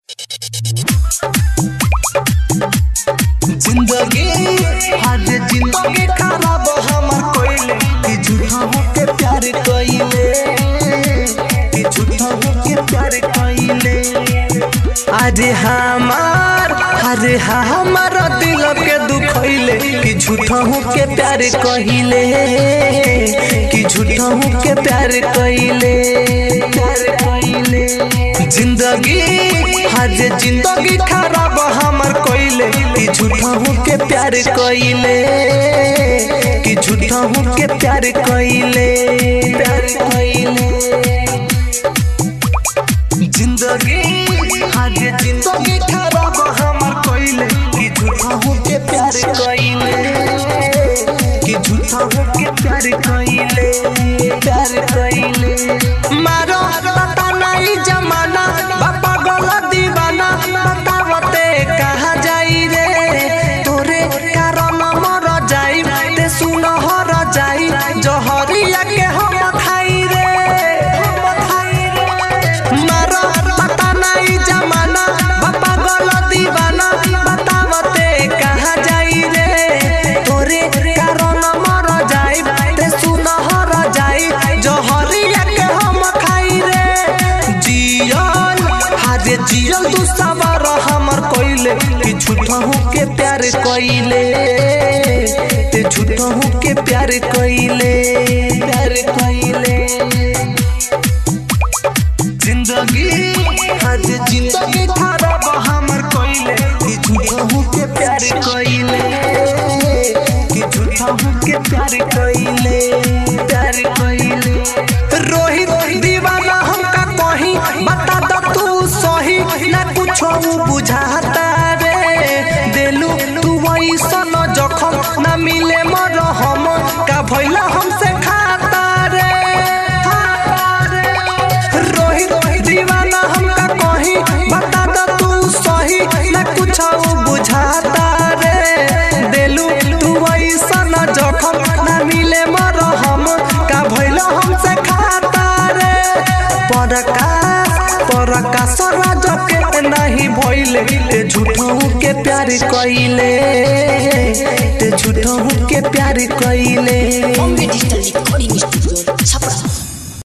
जिंदगी आज जिंदगी खराब हमर कोइले कि झूठा होके प्यार कइले कि झूठा होके प्यार कइले अरे हमार अरे हमार दिल के दुखइले कि झूठा होके प्यार कइले कि झूठा होके प्यार कइले प्यार कइले जिंदगी आज जिंदगी खराब हमर कोइले कि झूठा होके प्यार कइले कि झूठा होके प्यार कइले प्यार कइले जिंदगी आज जिंदगी खराब हमर कोइले कि झूठा होके प्यार कइले कि झूठा होके प्यार कइले प्यार कइले मारो पता नहीं जमाना बापा गला दीवाना बतावते कहाँ जाई रे तोरे कारण मर जाई ते सुन हर जाई जहरिया के हम खाई रे हम खाई रे मारो पता नहीं जमाना बापा गला दीवाना बतावते कहाँ जाई रे तोरे कारण मर जाई ते सुन हर जाई जहरिया के हम खाई रे जियल हारे जियल तू सवार हमर कोइले कि झूठा के प्यार कोइले ते झूठा के प्यार कोइले प्यार कोइले जिंदगी आज जिंदगी खराब हमर कोइले कि झूठा के प्यार कोइले कि झूठा के प्यार कोइले प्यार कोइले रोहित दीवाना हमका कहीं बता दो तू सही ना कुछो बुझाता रे देलू तू ऐसन जखम ना मिले मर हम का भइला हमसे खाता रे खाता रे रोहित दीवाना हमका कहीं बता दो तू सही ना कुछो बुझाता रे देलू तू ऐसन जखम ना मिले मर हम का भइला हमसे खाता रे परकाश परकाश राज के नहीं भइले ते झूठों के प्यार कइले ते झूठों के प्यार कइले